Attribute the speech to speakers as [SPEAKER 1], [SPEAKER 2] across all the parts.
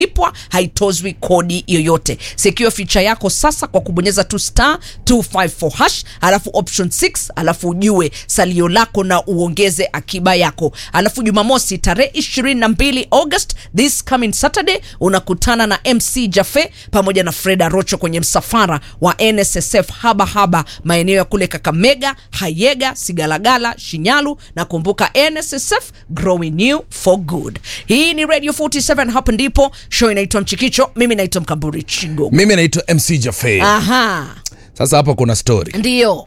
[SPEAKER 1] ipwa haitozwi kodi yoyote secure feature yako sasa kwa kubonyeza tu star 254 hash alafu option 6 alafu ujue salio lako na uongeze akiba yako alafu jumamosi tarehe 22 august this coming saturday unakutana na mc jafe pamoja na freda rocho kwenye msafara wa nssf haba haba maeneo ya kule kakamega hayega sigalagala shinyalu na kumbuka nssf growing new for good hii ni radio 47 hapa ndipo show inaitwa mchikicho mimi naitwa mkamburi chigo
[SPEAKER 2] mimi naitwa mc jafe
[SPEAKER 1] aha
[SPEAKER 2] sasa hapa kuna story
[SPEAKER 1] ndio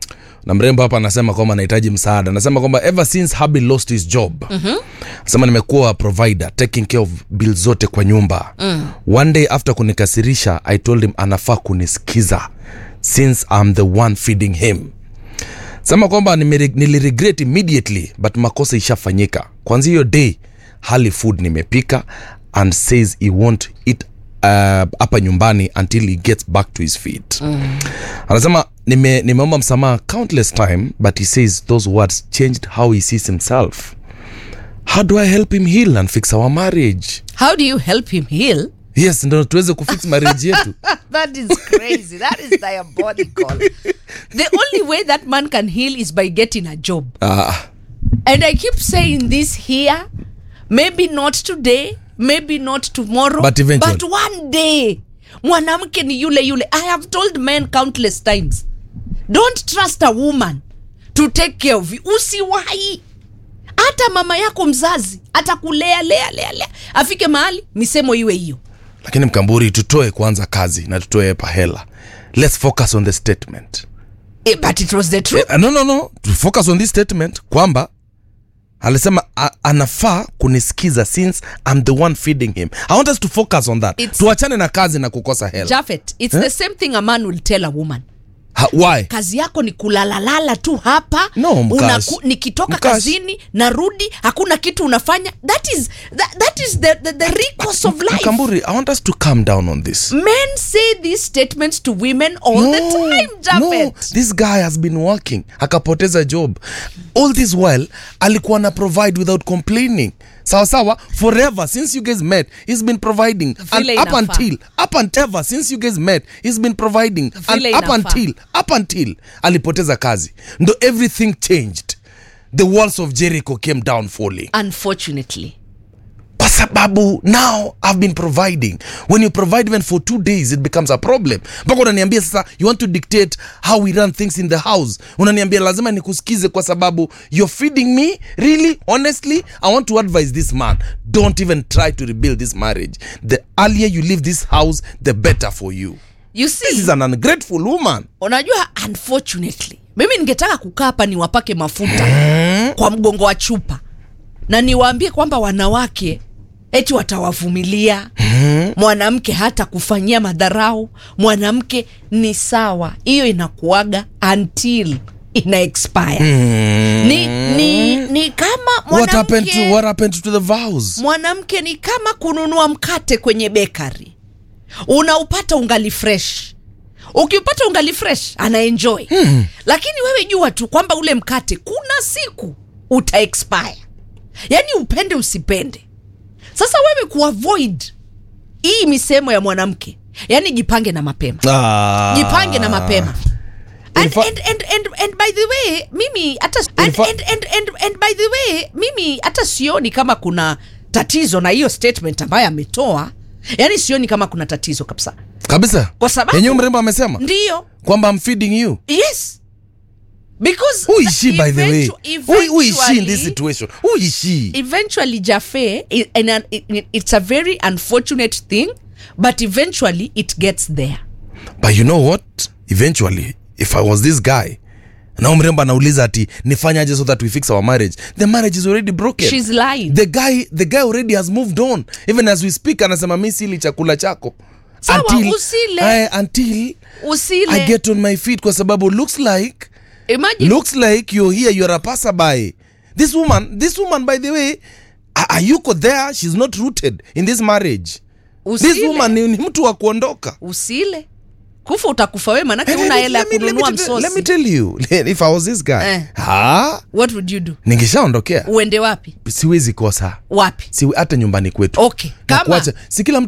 [SPEAKER 2] na mrembo hapa anasema kwamba anahitaji msaada anasema kwamba ever since habi lost his job mm-hmm. anasema nimekuwa provider taking care of bill zote kwa nyumba mm. one day after kunikasirisha i told him anafaa kunisikiza since i'm the one feeding him sema kwamba nimere- niliregret immediately but makosa ishafanyika kwanzia hiyo day hali food nimepika and says he won't eat uh, hapa nyumbani until he gets back to his feet mm. anasema nime, nimeomba msamaha countless time but he says those words changed how he sees himself how do i help him heal and fix our marriage
[SPEAKER 1] how do you help him heal
[SPEAKER 2] yes ndo tuweze kufix marriage yetu
[SPEAKER 1] that is crazy that is diabolical the only way that man can heal is by getting a job
[SPEAKER 2] ah,
[SPEAKER 1] and i keep saying this here maybe not today maybe not tomorrow
[SPEAKER 2] But eventually.
[SPEAKER 1] but one day mwanamke ni yule yule i have told men countless times don't trust a woman to take care of you usiwahi hata mama yako mzazi atakulea lea lea lea afike mahali misemo iwe hiyo
[SPEAKER 2] lakini mkamburi tutoe kwanza kazi na tutoe pahela let's focus on the statement
[SPEAKER 1] eh, but it was the truth
[SPEAKER 2] Eh, no no no to focus on this statement kwamba alisema a- anafaa kunisikiza since I'm the one feeding him i want us to focus on that
[SPEAKER 1] It's-
[SPEAKER 2] tuachane na kazi na kukosa hela
[SPEAKER 1] Jafet, it's the same thing a man will tell a woman
[SPEAKER 2] ha, why
[SPEAKER 1] kazi yako ni kulalalala tu hapa
[SPEAKER 2] No, Mkash.
[SPEAKER 1] Unaku- nikitoka
[SPEAKER 2] Mkash.
[SPEAKER 1] kazini narudi hakuna kitu unafanya that is, that, that is the, the, the recourse of life
[SPEAKER 2] mkamburi i want us to calm down on this
[SPEAKER 1] men say these statements to women all the time
[SPEAKER 2] no,
[SPEAKER 1] Jafet.
[SPEAKER 2] this guy has been working akapoteza job all this while alikuwa na provide without complaining sawa sawa forever since you guys met he's been providing and
[SPEAKER 1] Vile
[SPEAKER 2] up
[SPEAKER 1] inafaa.
[SPEAKER 2] until up until ever since you guys met he's been providing and
[SPEAKER 1] Vile
[SPEAKER 2] up
[SPEAKER 1] inafaa.
[SPEAKER 2] until up until alipoteza kazi ndo everything changed the walls of jericho came down falling
[SPEAKER 1] unfortunately
[SPEAKER 2] kwa sababu now i've been providing when you provide even for two days it becomes a problem mpaka unaniambia sasa you want to dictate how we run things in the house unaniambia lazima nikusikize kwa sababu you're feeding me really honestly i want to advise this man don't even try to rebuild this marriage the earlier you leave this house the better for you
[SPEAKER 1] you
[SPEAKER 2] this
[SPEAKER 1] see
[SPEAKER 2] is an ungrateful woman
[SPEAKER 1] unajua unfortunately mimi ningetaka kukaa hapa niwapake mafuta kwa mgongo wa chupa na niwaambie kwamba wanawake eti watawavumilia mwanamke hata kufanyia madharau mwanamke ni sawa hiyo inakuaga until ina expire ni, ni, ni kama
[SPEAKER 2] what happened to
[SPEAKER 1] mwanamke
[SPEAKER 2] what happened to the vows
[SPEAKER 1] mwanamke ni kama kununua mkate kwenye bekari unaupata ungali fresh ukiupata ungali fresh anaenjoy hmm. lakini wewe jua tu kwamba ule mkate kuna siku uta expire yaani upende usipende sasa wewe kuavoid hii misemo ya mwanamke yaani jipange na mapema
[SPEAKER 2] ah.
[SPEAKER 1] jipange na mapema and,
[SPEAKER 2] In fa-
[SPEAKER 1] and, and, and, and by the way mimi hata and,
[SPEAKER 2] fa-
[SPEAKER 1] and, and, and, and by the way mimi hata sioni kama kuna tatizo na hiyo statement ambayo ametoa yaani sioni kama kuna tatizo kabisa
[SPEAKER 2] kabisa
[SPEAKER 1] Kwa sababu-
[SPEAKER 2] yenyewe mrembo amesema
[SPEAKER 1] ndiyo
[SPEAKER 2] kwamba i'm feeding you
[SPEAKER 1] yes because
[SPEAKER 2] who is she by the way
[SPEAKER 1] eventu-
[SPEAKER 2] who, who is she in this
[SPEAKER 1] eventually-
[SPEAKER 2] situation who is she
[SPEAKER 1] eventually Jaffe, i- and an- it- it's a very unfortunate thing but eventually it gets there
[SPEAKER 2] but you know what eventually if i was this guy na mrembo anauliza ati nifanyaje so that we fix our marriage the marriage is already broken
[SPEAKER 1] She's lying.
[SPEAKER 2] the guy the guy already has moved on even as we speak anasema mi sili chakula chako
[SPEAKER 1] Sawa,
[SPEAKER 2] until,
[SPEAKER 1] usile.
[SPEAKER 2] eh, until
[SPEAKER 1] usile
[SPEAKER 2] i get on my feet kwa sababu looks like
[SPEAKER 1] imagine
[SPEAKER 2] looks like you're here you're a passerby this woman this woman by the way a- ayuko there she's not rooted in this marriage
[SPEAKER 1] usile.
[SPEAKER 2] this woman ni, ni mtu wa kuondoka
[SPEAKER 1] usile kufa utakufa we manake una hela ya
[SPEAKER 2] Let me- let me
[SPEAKER 1] kununua
[SPEAKER 2] tell- let me
[SPEAKER 1] msosi
[SPEAKER 2] tell you if i was this guy
[SPEAKER 1] Eh.
[SPEAKER 2] ha
[SPEAKER 1] what would you do
[SPEAKER 2] ningeshaondokea
[SPEAKER 1] uende wapi
[SPEAKER 2] siwezi kosa
[SPEAKER 1] wapi
[SPEAKER 2] si hata nyumbani kwetu
[SPEAKER 1] okay
[SPEAKER 2] Na
[SPEAKER 1] kama
[SPEAKER 2] kuacha- si kila mtu